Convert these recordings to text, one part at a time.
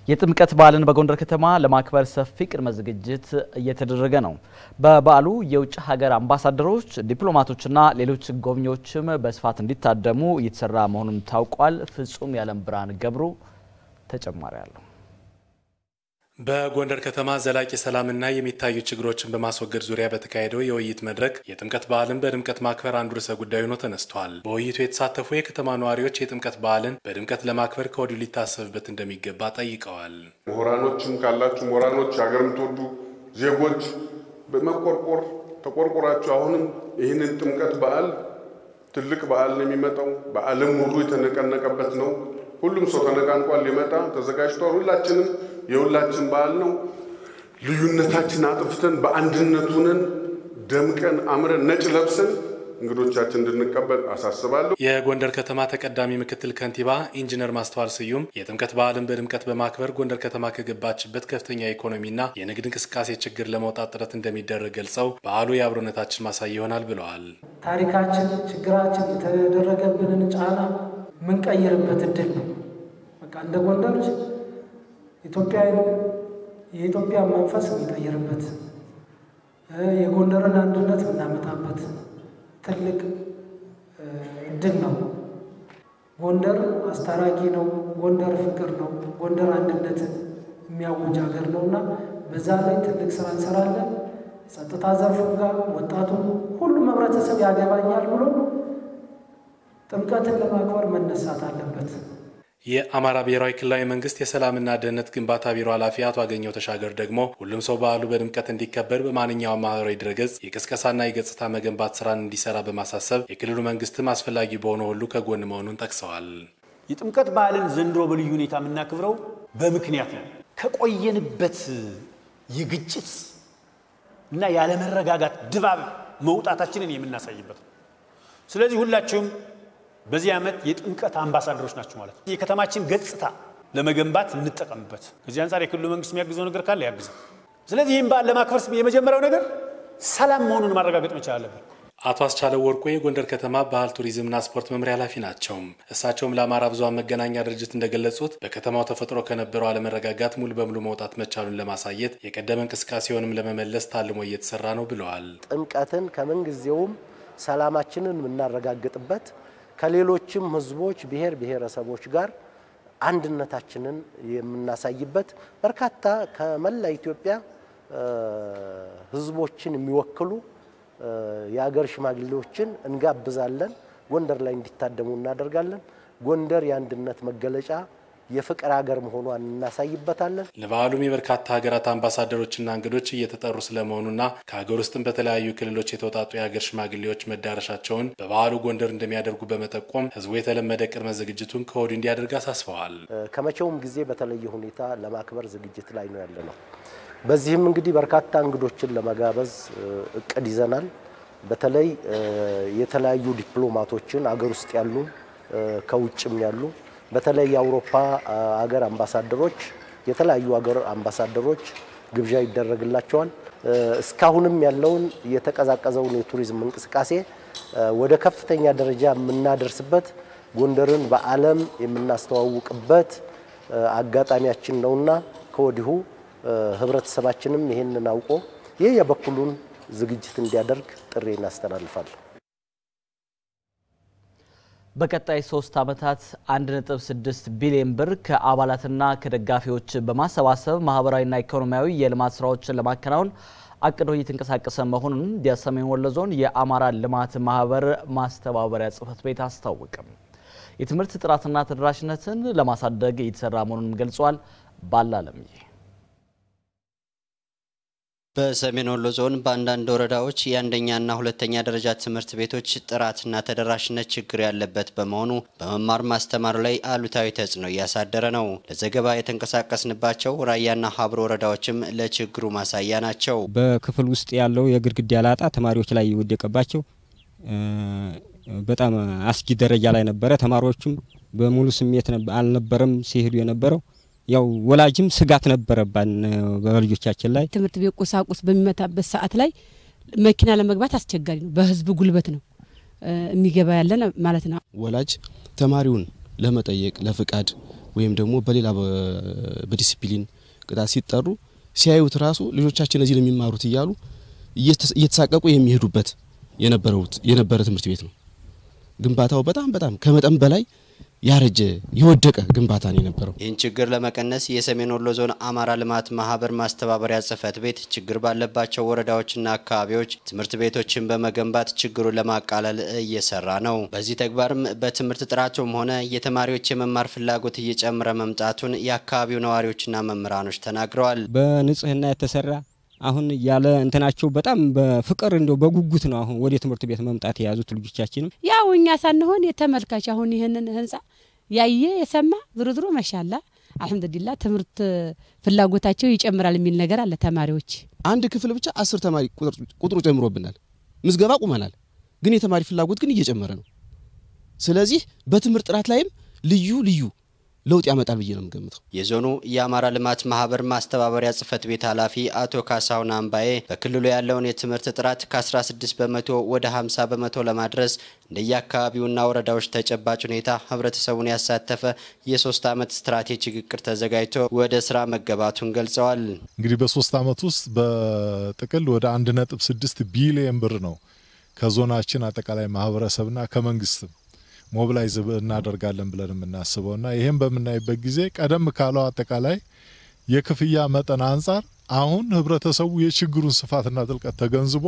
የጥምቀት በዓልን በጎንደር ከተማ ለማክበር ሰፊ ቅድመ ዝግጅት እየተደረገ ነው። በበዓሉ የውጭ ሀገር አምባሳደሮች፣ ዲፕሎማቶችና ሌሎች ጎብኚዎችም በስፋት እንዲታደሙ እየተሰራ መሆኑን ታውቋል። ፍጹም የዓለም ብርሃን ገብሩ ተጨማሪ አለው። በጎንደር ከተማ ዘላቂ ሰላምና የሚታዩ ችግሮችን በማስወገድ ዙሪያ በተካሄደው የውይይት መድረክ የጥምቀት በዓልን በድምቀት ማክበር አንዱ ርዕሰ ጉዳይ ሆኖ ተነስቷል። በውይይቱ የተሳተፉ የከተማ ነዋሪዎች የጥምቀት በዓልን በድምቀት ለማክበር ከወዲሁ ሊታሰብበት እንደሚገባ ጠይቀዋል። ምሁራኖችም ካላችሁ ምሁራኖች፣ ሀገር የምትወዱ ዜጎች በመቆርቆር ተቆርቆራችሁ አሁንም ይህንን ጥምቀት በዓል ትልቅ በዓል ነው የሚመጣው። በዓለም ሁሉ የተነቀነቀበት ነው። ሁሉም ሰው ተነቃንቋል፣ ሊመጣ ተዘጋጅቷል። ሁላችንም የሁላችን በዓል ነው። ልዩነታችን አጥፍተን በአንድነት ሆነን ደምቀን አምረን ነጭ ለብሰን እንግዶቻችን እንድንቀበል አሳስባለሁ። የጎንደር ከተማ ተቀዳሚ ምክትል ከንቲባ ኢንጂነር ማስተዋል ስዩም የጥምቀት በዓልን በድምቀት በማክበር ጎንደር ከተማ ከገባችበት ከፍተኛ የኢኮኖሚና የንግድ እንቅስቃሴ ችግር ለመውጣት ጥረት እንደሚደረግ ገልጸው በዓሉ የአብሮነታችን ማሳያ ይሆናል ብለዋል። ታሪካችን፣ ችግራችን፣ የተደረገብንን ጫና የምንቀይርበት እድል ነው። በቃ እንደ ጎንደሮች ኢትዮጵያ የኢትዮጵያ መንፈስ የሚቀይርበት የጎንደርን አንድነት የምናመጣበት ትልቅ እድል ነው። ጎንደር አስታራቂ ነው። ጎንደር ፍቅር ነው። ጎንደር አንድነትን የሚያውጅ ሀገር ነው እና በዛ ላይ ትልቅ ስራ እንሰራለን። ጸጥታ ዘርፉ ጋር ወጣቱ ሁሉም ህብረተሰብ ያገባኛል ብሎ ጥምቀትን ለማክበር መነሳት አለበት። የአማራ ብሔራዊ ክልላዊ መንግስት የሰላምና ደህንነት ግንባታ ቢሮ ኃላፊ አቶ አገኘው ተሻገር ደግሞ ሁሉም ሰው በዓሉ በድምቀት እንዲከበር በማንኛውም ማህበራዊ ድረገጽ የቅስቀሳና የገጽታ መገንባት ስራን እንዲሰራ በማሳሰብ የክልሉ መንግስትም አስፈላጊ በሆነ ሁሉ ከጎን መሆኑን ጠቅሰዋል። የጥምቀት በዓልን ዘንድሮ በልዩ ሁኔታ የምናክብረው በምክንያት ነው። ከቆየንበት የግጭት እና ያለመረጋጋት ድባብ መውጣታችንን የምናሳይበት ነው። ስለዚህ ሁላችሁም በዚህ ዓመት የጥምቀት አምባሳደሮች ናቸው ማለት ነው። የከተማችን ገጽታ ለመገንባት እንጠቀምበት። ከዚህ አንጻር የክልሉ መንግስት የሚያግዘው ነገር ካለ ያግዘው። ስለዚህ ይህም በዓል ለማክበር የመጀመሪያው ነገር ሰላም መሆኑን ማረጋገጥ መቻል አለብን። አቶ አስቻለው ወርቆ የጎንደር ከተማ ባህል ቱሪዝምና ስፖርት መምሪያ ኃላፊ ናቸው። እሳቸውም ለአማራ ብዙኃን መገናኛ ድርጅት እንደገለጹት በከተማው ተፈጥሮ ከነበረው አለመረጋጋት ሙሉ በሙሉ መውጣት መቻሉን ለማሳየት የቀደመ እንቅስቃሴውንም ለመመለስ ታልሞ እየተሰራ ነው ብለዋል። ጥምቀትን ከምንጊዜውም ሰላማችንን የምናረጋግጥበት ከሌሎችም ህዝቦች ብሔር ብሔረሰቦች ጋር አንድነታችንን የምናሳይበት በርካታ ከመላ ኢትዮጵያ ህዝቦችን የሚወክሉ የአገር ሽማግሌዎችን እንጋብዛለን። ጎንደር ላይ እንዲታደሙ እናደርጋለን። ጎንደር የአንድነት መገለጫ የፍቅር ሀገር መሆኗን እናሳይበታለን። ለበዓሉም የበርካታ ሀገራት አምባሳደሮችና እንግዶች እየተጠሩ ስለመሆኑና ከሀገር ውስጥም በተለያዩ ክልሎች የተውጣጡ የሀገር ሽማግሌዎች መዳረሻቸውን በበዓሉ ጎንደር እንደሚያደርጉ በመጠቆም ህዝቡ የተለመደ ቅድመ ዝግጅቱን ከወዲሁ እንዲያደርግ አሳስበዋል። ከመቼውም ጊዜ በተለየ ሁኔታ ለማክበር ዝግጅት ላይ ነው ያለ ነው። በዚህም እንግዲህ በርካታ እንግዶችን ለመጋበዝ እቅድ ይዘናል። በተለይ የተለያዩ ዲፕሎማቶችን አገር ውስጥ ያሉ ከውጭም ያሉ በተለይ የአውሮፓ አገር አምባሳደሮች የተለያዩ አገር አምባሳደሮች ግብዣ ይደረግላቸዋል። እስካሁንም ያለውን የተቀዛቀዘውን የቱሪዝም እንቅስቃሴ ወደ ከፍተኛ ደረጃ የምናደርስበት ጎንደርን በዓለም የምናስተዋውቅበት አጋጣሚያችን ነውና ከወዲሁ ህብረተሰባችንም ይህንን አውቆ ይህ የበኩሉን ዝግጅት እንዲያደርግ ጥሪ እናስተላልፋለን። በቀጣይ ሶስት ዓመታት 1.6 ቢሊዮን ብር ከአባላትና ከደጋፊዎች በማሰባሰብ ማህበራዊና ኢኮኖሚያዊ የልማት ስራዎችን ለማከናወን አቅዶ እየተንቀሳቀሰ መሆኑን የሰሜን ወሎ ዞን የአማራ ልማት ማህበር ማስተባበሪያ ጽህፈት ቤት አስታወቀም። የትምህርት ጥራትና ተደራሽነትን ለማሳደግ እየተሰራ መሆኑንም ገልጿል። ባላለምዬ በሰሜን ወሎ ዞን በአንዳንድ ወረዳዎች የአንደኛና ሁለተኛ ደረጃ ትምህርት ቤቶች ጥራትና ተደራሽነት ችግር ያለበት በመሆኑ በመማር ማስተማር ላይ አሉታዊ ተጽዕኖ እያሳደረ ነው። ለዘገባ የተንቀሳቀስንባቸው ራያና ሀብሮ ወረዳዎችም ለችግሩ ማሳያ ናቸው። በክፍል ውስጥ ያለው የግድግዳ ላጣ ተማሪዎች ላይ የወደቀባቸው በጣም አስጊ ደረጃ ላይ ነበረ። ተማሪዎቹም በሙሉ ስሜት አልነበረም ሲሄዱ የነበረው ያው ወላጅም ስጋት ነበረባን በልጆቻችን ላይ። ትምህርት ቤት ቁሳቁስ በሚመታበት ሰዓት ላይ መኪና ለመግባት አስቸጋሪ ነው። በህዝብ ጉልበት ነው የሚገባ ያለን ማለት ነው። ወላጅ ተማሪውን ለመጠየቅ ለፍቃድ ወይም ደግሞ በሌላ በዲሲፕሊን ቅጣት ሲጠሩ ሲያዩት ራሱ ልጆቻችን እዚህ ነው የሚማሩት እያሉ እየተሳቀቁ የሚሄዱበት የነበረ ትምህርት ቤት ነው። ግንባታው በጣም በጣም ከመጠን በላይ ያረጀ የወደቀ ግንባታ ነው የነበረው። ይህን ችግር ለመቀነስ የሰሜን ወሎ ዞን አማራ ልማት ማህበር ማስተባበሪያ ጽህፈት ቤት ችግር ባለባቸው ወረዳዎችና አካባቢዎች ትምህርት ቤቶችን በመገንባት ችግሩን ለማቃለል እየሰራ ነው። በዚህ ተግባርም በትምህርት ጥራቱም ሆነ የተማሪዎች የመማር ፍላጎት እየጨመረ መምጣቱን የአካባቢው ነዋሪዎችና መምህራኖች ተናግረዋል። በንጽህና የተሰራ አሁን ያለ እንትናቸው በጣም በፍቅር እንደው በጉጉት ነው አሁን ወደ ትምህርት ቤት መምጣት የያዙት ልጆቻችንም ያው እኛ ሳንሆን የተመልካች አሁን ይህንን ህንጻ ያየ የሰማ ዝሮ ዝሮ መሻላ አልሐምዱሊላ ትምህርት ፍላጎታቸው ይጨምራል የሚል ነገር አለ። ተማሪዎች አንድ ክፍል ብቻ አስር ተማሪ ቁጥሩ ጨምሮብናል። ምዝገባ ቁመናል፣ ግን የተማሪ ፍላጎት ግን እየጨመረ ነው። ስለዚህ በትምህርት ጥራት ላይም ልዩ ልዩ ለውጥ ያመጣል ብዬ ነው የምገምተው። የዞኑ የአማራ ልማት ማህበር ማስተባበሪያ ጽህፈት ቤት ኃላፊ አቶ ካሳሁን አምባዬ በክልሉ ያለውን የትምህርት ጥራት ከ16 በመቶ ወደ 50 በመቶ ለማድረስ እንደየአካባቢውና ወረዳዎች ተጨባጭ ሁኔታ ህብረተሰቡን ያሳተፈ የሶስት ዓመት ስትራቴጂክ እቅድ ተዘጋጅቶ ወደ ስራ መገባቱን ገልጸዋል። እንግዲህ በሶስት ዓመት ውስጥ በጥቅል ወደ 1.6 ቢሊየን ብር ነው ከዞናችን አጠቃላይ ማህበረሰብና ከመንግስትም ሞቢላይዝ እናደርጋለን ብለን የምናስበው እና ይህም በምናይበት ጊዜ ቀደም ካለው አጠቃላይ የክፍያ መጠን አንጻር አሁን ህብረተሰቡ የችግሩን ስፋትና ጥልቀት ተገንዝቦ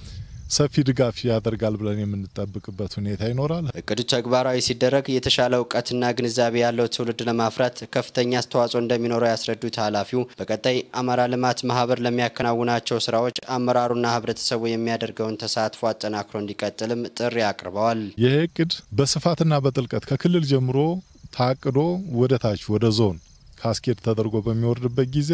ሰፊ ድጋፍ ያደርጋል ብለን የምንጠብቅበት ሁኔታ ይኖራል። እቅዱ ተግባራዊ ሲደረግ የተሻለ እውቀትና ግንዛቤ ያለው ትውልድ ለማፍራት ከፍተኛ አስተዋጽኦ እንደሚኖረው ያስረዱት ኃላፊው በቀጣይ አማራ ልማት ማህበር ለሚያከናውናቸው ስራዎች አመራሩና ህብረተሰቡ የሚያደርገውን ተሳትፎ አጠናክሮ እንዲቀጥልም ጥሪ አቅርበዋል። ይህ እቅድ በስፋትና በጥልቀት ከክልል ጀምሮ ታቅዶ ወደ ታች ወደ ዞን ካስኬድ ተደርጎ በሚወርድበት ጊዜ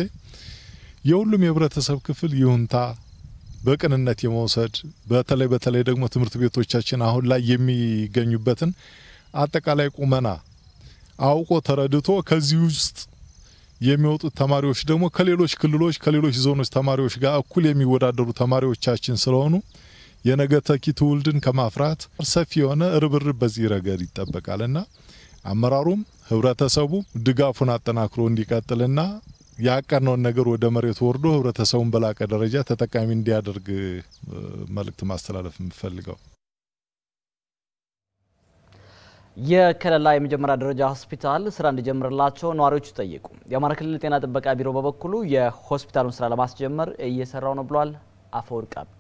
የሁሉም የህብረተሰብ ክፍል ይሁንታ በቅንነት የመውሰድ በተለይ በተለይ ደግሞ ትምህርት ቤቶቻችን አሁን ላይ የሚገኙበትን አጠቃላይ ቁመና አውቆ ተረድቶ ከዚህ ውስጥ የሚወጡት ተማሪዎች ደግሞ ከሌሎች ክልሎች ከሌሎች ዞኖች ተማሪዎች ጋር እኩል የሚወዳደሩ ተማሪዎቻችን ስለሆኑ የነገ ተኪ ትውልድን ከማፍራት ሰፊ የሆነ ርብርብ በዚህ ረገድ ይጠበቃልና አመራሩም ህብረተሰቡ ድጋፉን አጠናክሮ እንዲቀጥልና ያቀነውን ነገር ወደ መሬት ወርዶ ህብረተሰቡን በላቀ ደረጃ ተጠቃሚ እንዲያደርግ መልእክት ማስተላለፍ የምፈልገው የከለላ የመጀመሪያ ደረጃ ሆስፒታል ስራ እንዲጀምርላቸው ነዋሪዎቹ ጠየቁ። የአማራ ክልል ጤና ጥበቃ ቢሮ በበኩሉ የሆስፒታሉን ስራ ለማስጀመር እየሰራው ነው ብሏል። አፈወርቅ አብዶ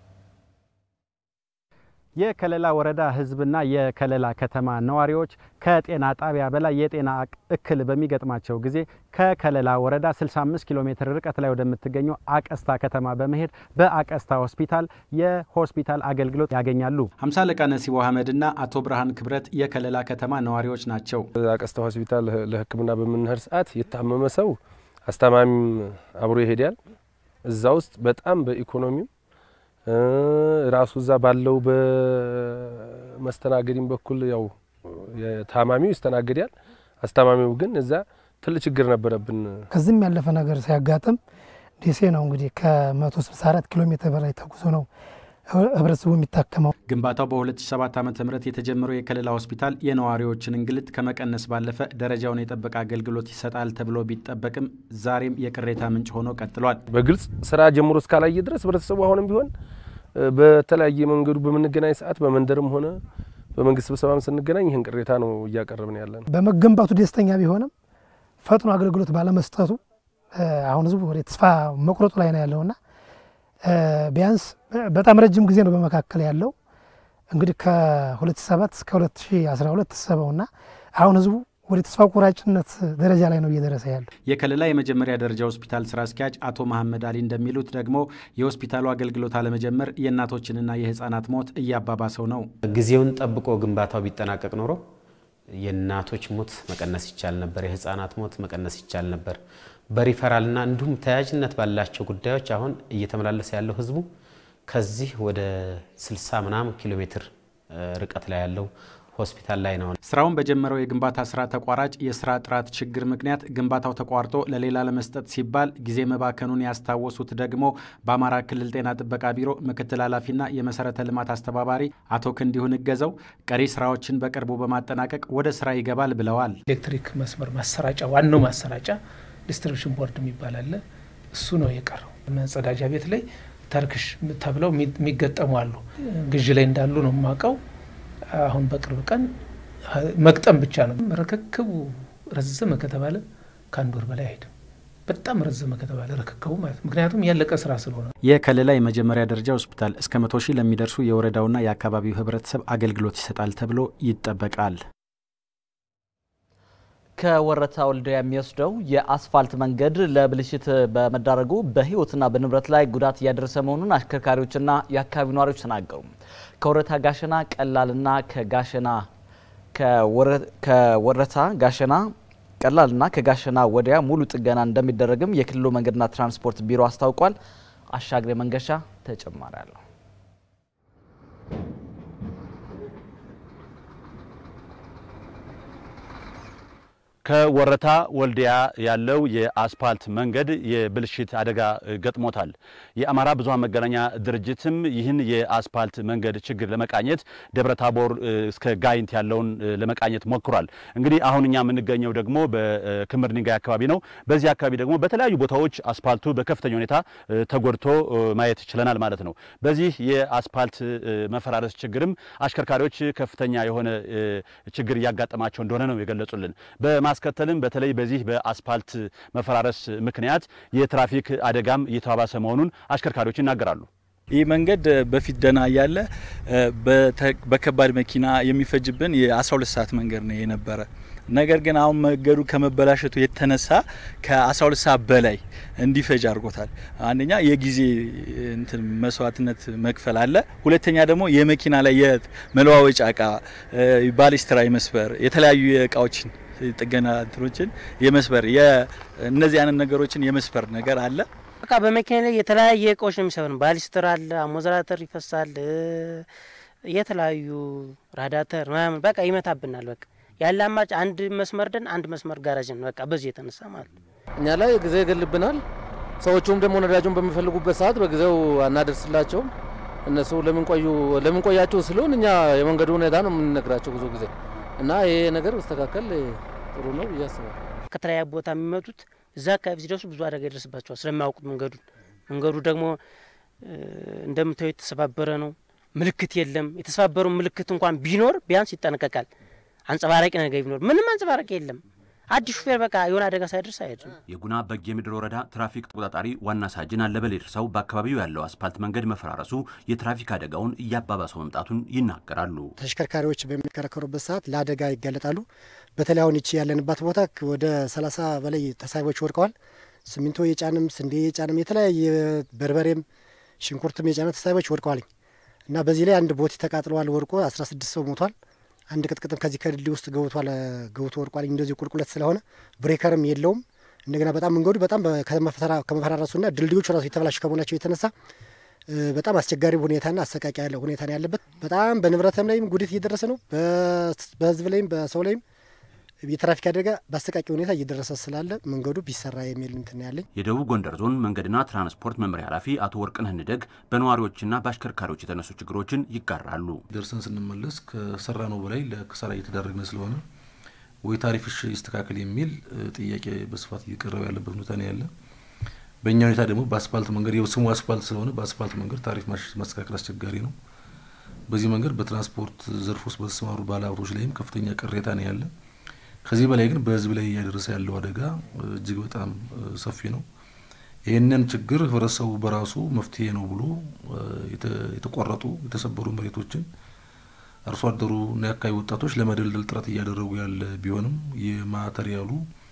የከለላ ወረዳ ህዝብና የከለላ ከተማ ነዋሪዎች ከጤና ጣቢያ በላይ የጤና እክል በሚገጥማቸው ጊዜ ከከለላ ወረዳ 65 ኪሎ ሜትር ርቀት ላይ ወደምትገኘው አቀስታ ከተማ በመሄድ በአቀስታ ሆስፒታል የሆስፒታል አገልግሎት ያገኛሉ። ሀምሳ አለቃ ነሲቦ አህመድና አቶ ብርሃን ክብረት የከለላ ከተማ ነዋሪዎች ናቸው። አቀስታ ሆስፒታል ለህክምና በምንሄድ ሰዓት የታመመ ሰው አስታማሚም አብሮ ይሄዳል። እዛ ውስጥ በጣም በኢኮኖሚም ራሱ እዛ ባለው በመስተናገድም በኩል ያው ታማሚው ይስተናገዳል። አስታማሚው ግን እዛ ትልቅ ችግር ነበረብን። ከዚህም ያለፈ ነገር ሲያጋጥም ደሴ ነው እንግዲህ ከ164 ኪሎ ሜትር በላይ ተጉዞ ነው ህብረተሰቡ የሚታከመው። ግንባታው በ2007 ዓ ም የተጀመረው የከለላ ሆስፒታል የነዋሪዎችን እንግልት ከመቀነስ ባለፈ ደረጃውን የጠበቀ አገልግሎት ይሰጣል ተብሎ ቢጠበቅም ዛሬም የቅሬታ ምንጭ ሆኖ ቀጥሏል። በግልጽ ስራ ጀምሮ እስካላየ ድረስ ህብረተሰቡ አሁንም ቢሆን በተለያየ መንገዱ በምንገናኝ ሰዓት በመንደርም ሆነ በመንግስት ስብሰባም ስንገናኝ ይህን ቅሬታ ነው እያቀረብን ያለ ነው። በመገንባቱ ደስተኛ ቢሆንም ፈጥኖ አገልግሎት ባለመስጠቱ አሁን ህዝቡ ወደ ተስፋ መቁረጡ ላይ ነው ያለውና ቢያንስ በጣም ረጅም ጊዜ ነው በመካከል ያለው እንግዲህ ከ2007 እስከ 2012 ተሰበውና አሁን ህዝቡ ወደ ተስፋ ቆራጭነት ደረጃ ላይ ነው እየደረሰ ያለው። የከለላ የመጀመሪያ ደረጃ ሆስፒታል ስራ አስኪያጅ አቶ መሐመድ አሊ እንደሚሉት ደግሞ የሆስፒታሉ አገልግሎት አለመጀመር የእናቶችንና የህፃናት ሞት እያባባሰው ነው። ጊዜውን ጠብቆ ግንባታው ቢጠናቀቅ ኖሮ የእናቶች ሞት መቀነስ ይቻል ነበር፣ የህፃናት ሞት መቀነስ ይቻል ነበር። በሪፈራልና እንዲሁም ተያያዥነት ባላቸው ጉዳዮች አሁን እየተመላለሰ ያለው ህዝቡ ከዚህ ወደ 60 ምናምን ኪሎ ሜትር ርቀት ላይ ያለው ሆስፒታል ላይ ነው። ስራውን በጀመረው የግንባታ ስራ ተቋራጭ የስራ ጥራት ችግር ምክንያት ግንባታው ተቋርጦ ለሌላ ለመስጠት ሲባል ጊዜ መባከኑን ያስታወሱት ደግሞ በአማራ ክልል ጤና ጥበቃ ቢሮ ምክትል ኃላፊና የመሰረተ ልማት አስተባባሪ አቶ ክንዲሁን እገዘው ቀሪ ስራዎችን በቅርቡ በማጠናቀቅ ወደ ስራ ይገባል ብለዋል። ኤሌክትሪክ መስመር ማሰራጫ ዋናው ማሰራጫ ዲስትሪቢሽን ቦርድ የሚባል አለ። እሱ ነው የቀረው። መጸዳጃ ቤት ላይ ተርክሽ ተብለው የሚገጠሙ አሉ። ግዥ ላይ እንዳሉ ነው የማውቀው። አሁን በቅርብ ቀን መግጠም ብቻ ነው። ርክክቡ ረዘመ ከተባለ ከአንድ ወር በላይ አይሄድም። በጣም ረዘመ ከተባለ ርክክቡ ማለት ምክንያቱም ያለቀ ስራ ስለሆነ የከለላ የመጀመሪያ ደረጃ ሆስፒታል እስከ መቶ ሺህ ለሚደርሱ የወረዳውና የአካባቢው ህብረተሰብ አገልግሎት ይሰጣል ተብሎ ይጠበቃል። ከወረታ ወልዲያ የሚወስደው የአስፋልት መንገድ ለብልሽት በመዳረጉ በህይወትና በንብረት ላይ ጉዳት እያደረሰ መሆኑን አሽከርካሪዎችና የአካባቢው ነዋሪዎች ተናገሩ። ከወረታ ጋሸና ቀላልና ከጋሸና ከወረታ ጋሸና ቀላልና ከጋሸና ወዲያ ሙሉ ጥገና እንደሚደረግም የክልሉ መንገድና ትራንስፖርት ቢሮ አስታውቋል። አሻግሬ መንገሻ ተጨማሪ አለው። ከወረታ ወልዲያ ያለው የአስፓልት መንገድ የብልሽት አደጋ ገጥሞታል። የአማራ ብዙኃን መገናኛ ድርጅትም ይህን የአስፓልት መንገድ ችግር ለመቃኘት ደብረ ታቦር እስከ ጋይንት ያለውን ለመቃኘት ሞክሯል። እንግዲህ አሁን እኛ የምንገኘው ደግሞ በክምር ድንጋይ አካባቢ ነው። በዚህ አካባቢ ደግሞ በተለያዩ ቦታዎች አስፓልቱ በከፍተኛ ሁኔታ ተጎድቶ ማየት ችለናል ማለት ነው። በዚህ የአስፓልት መፈራረስ ችግርም አሽከርካሪዎች ከፍተኛ የሆነ ችግር እያጋጠማቸው እንደሆነ ነው የገለጹልን። በማስከተልም በተለይ በዚህ በአስፓልት መፈራረስ ምክንያት የትራፊክ አደጋም እየተባባሰ መሆኑን አሽከርካሪዎች ይናገራሉ። ይህ መንገድ በፊት ደህና እያለ በከባድ መኪና የሚፈጅብን የ12 ሰዓት መንገድ ነው የነበረ። ነገር ግን አሁን መንገዱ ከመበላሸቱ የተነሳ ከ12 ሰዓት በላይ እንዲፈጅ አድርጎታል። አንደኛ የጊዜ እንትን መስዋዕትነት መክፈል አለ። ሁለተኛ ደግሞ የመኪና ላይ የመለዋወጫ እቃ ባሊስትራ መስበር የተለያዩ እቃዎችን ጥገና እንትኖችን የመስበር እነዚህ አይነት ነገሮችን የመስበር ነገር አለ። በቃ በመኪና ላይ የተለያየ እቃዎች ነው የሚሰብር። ባሊስትር አለ፣ አሞዘራተር ይፈሳል፣ የተለያዩ ራዳተር ምናምን በቃ ይመታብናል። በቃ ያለ አማጭ አንድ መስመር ደን አንድ መስመር ጋራጅን በቃ በዚህ የተነሳ ማለት ነው። እኛ ላይ ጊዜ ይገልብናል። ሰዎቹም ደግሞ ነዳጁን በሚፈልጉበት ሰዓት በጊዜው አናደርስላቸውም። እነሱ ለምን ቆዩ ለምን ቆያችሁ ስለሆን እኛ የመንገዱ ሁኔታ ነው የምንነግራቸው ብዙ ጊዜ እና ይሄ ነገር መስተካከል ጥሩ ነው ብዬ አስባለሁ። ከተለያየ ቦታ የሚመጡት እዛ አካባቢ ሲደርሱ ብዙ አደጋ ይደርስባቸዋል ስለማያውቁት መንገዱን። መንገዱ ደግሞ እንደምታዩ የተሰባበረ ነው። ምልክት የለም። የተሰባበሩ ምልክት እንኳን ቢኖር ቢያንስ ይጠነቀቃል። አንጸባራቂ ነገር ቢኖር ምንም አንጸባራቂ የለም። አዲስ ሹፌር በቃ የሆነ አደጋ ሳይደርስ አይሄድም። የጉና በጌ ምድር ወረዳ ትራፊክ ተቆጣጣሪ ዋና ሳጅን አለበል ደርሰው በአካባቢው ያለው አስፓልት መንገድ መፈራረሱ የትራፊክ አደጋውን እያባባሰው መምጣቱን ይናገራሉ። ተሽከርካሪዎች በሚከረከሩበት ሰዓት ለአደጋ ይጋለጣሉ። በተለይ አሁን ይቺ ያለንባት ቦታ ወደ ሰላሳ በላይ ተሳቢዎች ወድቀዋል። ሲሚንቶ የጫንም ስንዴ የጫንም የተለያየ በርበሬም ሽንኩርትም የጫነ ተሳቢዎች ወድቀዋል እና በዚህ ላይ አንድ ቦቲ ተቃጥለዋል ወድቆ አስራ ስድስት ሰው ሞቷል። አንድ ቅጥቅጥም ከዚህ ከድልድይ ውስጥ ገብቷል ገብቶ ወድቋል። እንደዚህ ቁልቁለት ስለሆነ ብሬከርም የለውም። እንደገና በጣም መንገዱ በጣም ከመፈራረሱና ድልድዮቹ ራሱ የተበላሹ ከመሆናቸው የተነሳ በጣም አስቸጋሪ ሁኔታና አሰቃቂ ያለ ሁኔታ ነው ያለበት። በጣም በንብረትም ላይም ጉዳት እየደረሰ ነው። በህዝብ ላይም በሰው ላይም የትራፊክ አደጋ በአሰቃቂ ሁኔታ እየደረሰ ስላለ መንገዱ ቢሰራ የሚል እንትን ያለኝ። የደቡብ ጎንደር ዞን መንገድና ትራንስፖርት መምሪያ ኃላፊ አቶ ወርቅነህ ንደግ በነዋሪዎችና በአሽከርካሪዎች የተነሱ ችግሮችን ይጋራሉ። ደርሰን ስንመለስ ከሰራ ነው በላይ ለክሳራ እየተዳረግን ስለሆነ ወይ ታሪፍሽ ይስተካከል የሚል ጥያቄ በስፋት እየቀረበ ያለበት ሁኔታ ነው ያለ። በእኛ ሁኔታ ደግሞ በአስፋልት መንገድ ስሙ አስፋልት ስለሆነ በአስፋልት መንገድ ታሪፍ ማስተካከል አስቸጋሪ ነው። በዚህ መንገድ በትራንስፖርት ዘርፍ ውስጥ በተሰማሩ ባለሀብቶች ላይም ከፍተኛ ቅሬታ ነው ያለ። ከዚህ በላይ ግን በህዝብ ላይ እያደረሰ ያለው አደጋ እጅግ በጣም ሰፊ ነው። ይህንን ችግር ህብረተሰቡ በራሱ መፍትሄ ነው ብሎ የተቆረጡ የተሰበሩ መሬቶችን አርሶ አደሩ እና የአካባቢ ወጣቶች ለመደልደል ጥረት እያደረጉ ያለ ቢሆንም የማተሪያሉ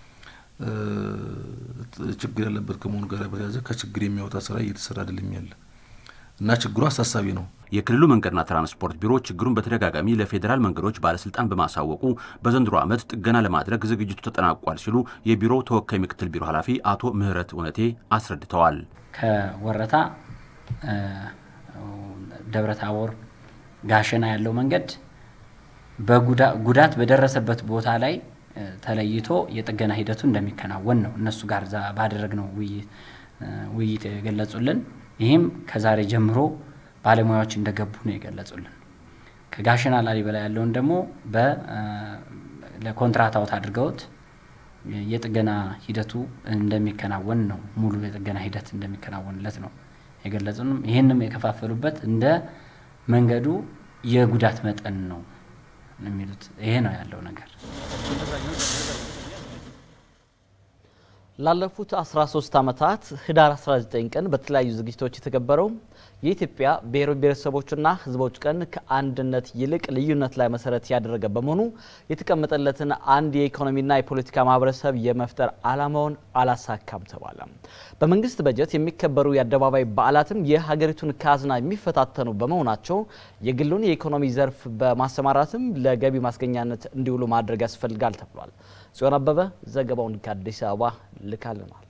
ችግር ያለበት ከመሆኑ ጋር በተያያዘ ከችግር የሚያወጣ ስራ እየተሰራ አይደለም ያለ እና ችግሩ አሳሳቢ ነው። የክልሉ መንገድና ትራንስፖርት ቢሮ ችግሩን በተደጋጋሚ ለፌዴራል መንገዶች ባለስልጣን በማሳወቁ በዘንድሮ ዓመት ጥገና ለማድረግ ዝግጅቱ ተጠናቋል ሲሉ የቢሮው ተወካይ ምክትል ቢሮ ኃላፊ አቶ ምህረት እውነቴ አስረድተዋል። ከወረታ ደብረ ታቦር ጋሸና ያለው መንገድ ጉዳት በደረሰበት ቦታ ላይ ተለይቶ የጥገና ሂደቱ እንደሚከናወን ነው እነሱ ጋር ባደረግነው ውይይት የገለጹልን። ይህም ከዛሬ ጀምሮ ባለሙያዎች እንደገቡ ነው የገለጹልን። ከጋሸና ላሊበላ ያለውን ደግሞ ለኮንትራት አውት አድርገውት የጥገና ሂደቱ እንደሚከናወን ነው ሙሉ የጥገና ሂደት እንደሚከናወንለት ነው የገለጹንም። ይህንም የከፋፈሉበት እንደ መንገዱ የጉዳት መጠን ነው የሚሉት። ይሄ ነው ያለው ነገር። ላለፉት 13 ዓመታት ህዳር 19 ቀን በተለያዩ ዝግጅቶች የተከበረው የኢትዮጵያ ብሔር ብሔረሰቦችና ህዝቦች ቀን ከአንድነት ይልቅ ልዩነት ላይ መሰረት ያደረገ በመሆኑ የተቀመጠለትን አንድ የኢኮኖሚና የፖለቲካ ማህበረሰብ የመፍጠር ዓላማውን አላሳካም ተባለ። በመንግስት በጀት የሚከበሩ የአደባባይ በዓላትም የሀገሪቱን ካዝና የሚፈታተኑ በመሆናቸው የግሉን የኢኮኖሚ ዘርፍ በማሰማራትም ለገቢ ማስገኛነት እንዲውሉ ማድረግ ያስፈልጋል ተብሏል። ጽዮን አበበ ዘገባውን ከአዲስ አበባ ልካልናለች።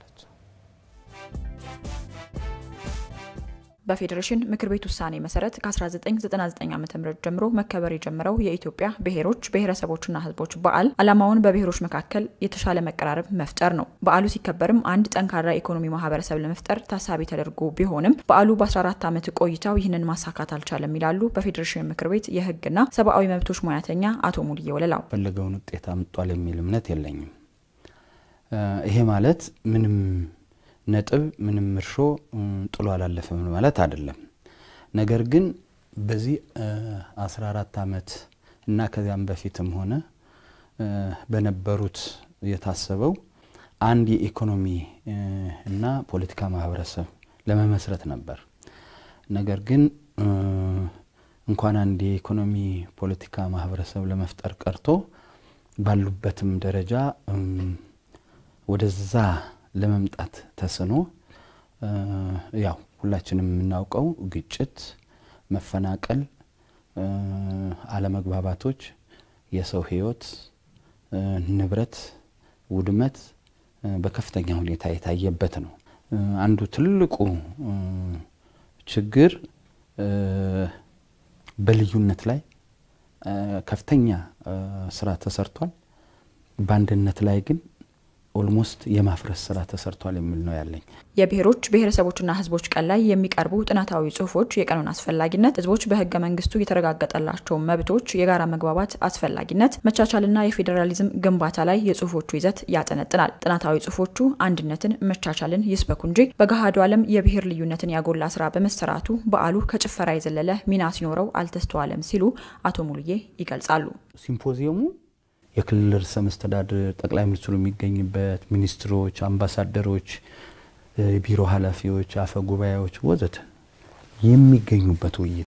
በፌዴሬሽን ምክር ቤት ውሳኔ መሰረት ከ1999 ዓ ም ጀምሮ መከበር የጀመረው የኢትዮጵያ ብሔሮች ብሔረሰቦችና ህዝቦች በዓል ዓላማውን በብሔሮች መካከል የተሻለ መቀራረብ መፍጠር ነው። በዓሉ ሲከበርም አንድ ጠንካራ ኢኮኖሚ ማህበረሰብ ለመፍጠር ታሳቢ ተደርጎ ቢሆንም በዓሉ በ14 ዓመት ቆይታው ይህንን ማሳካት አልቻለም ይላሉ በፌዴሬሽን ምክር ቤት የህግና ሰብአዊ መብቶች ሙያተኛ አቶ ሙልዬ ወለላው። ፈለገውን ውጤት አምጧል የሚል እምነት የለኝም። ይሄ ማለት ምንም ነጥብ ምንም እርሾ ጥሎ አላለፈም ማለት አይደለም። ነገር ግን በዚህ 14 ዓመት እና ከዚያም በፊትም ሆነ በነበሩት የታሰበው አንድ የኢኮኖሚ እና ፖለቲካ ማህበረሰብ ለመመስረት ነበር። ነገር ግን እንኳን አንድ የኢኮኖሚ ፖለቲካ ማህበረሰብ ለመፍጠር ቀርቶ ባሉበትም ደረጃ ወደዛ ለመምጣት ተስኖ ያው ሁላችንም የምናውቀው ግጭት፣ መፈናቀል፣ አለመግባባቶች፣ የሰው ህይወት፣ ንብረት ውድመት በከፍተኛ ሁኔታ የታየበት ነው። አንዱ ትልቁ ችግር በልዩነት ላይ ከፍተኛ ስራ ተሰርቷል። በአንድነት ላይ ግን ኦልሞስት የማፍረስ ስራ ተሰርቷል የሚል ነው ያለኝ። የብሔሮች ብሔረሰቦችና ህዝቦች ቀን ላይ የሚቀርቡ ጥናታዊ ጽሁፎች የቀኑን አስፈላጊነት፣ ህዝቦች በህገ መንግስቱ የተረጋገጠላቸው መብቶች፣ የጋራ መግባባት አስፈላጊነት፣ መቻቻልና የፌዴራሊዝም ግንባታ ላይ የጽሁፎቹ ይዘት ያጠነጥናል። ጥናታዊ ጽሁፎቹ አንድነትን፣ መቻቻልን ይስበኩ እንጂ በገሃዱ ዓለም የብሔር ልዩነትን ያጎላ ስራ በመሰራቱ በዓሉ ከጭፈራ የዘለለ ሚና ሲኖረው አልተስተዋለም ሲሉ አቶ ሙሉዬ ይገልጻሉ። ሲምፖዚየሙ የክልል ርዕሰ መስተዳድር ጠቅላይ ሚኒስትሩ የሚገኝበት ሚኒስትሮች፣ አምባሳደሮች፣ ቢሮ ኃላፊዎች፣ አፈ ጉባኤዎች ወዘተ የሚገኙበት ውይይት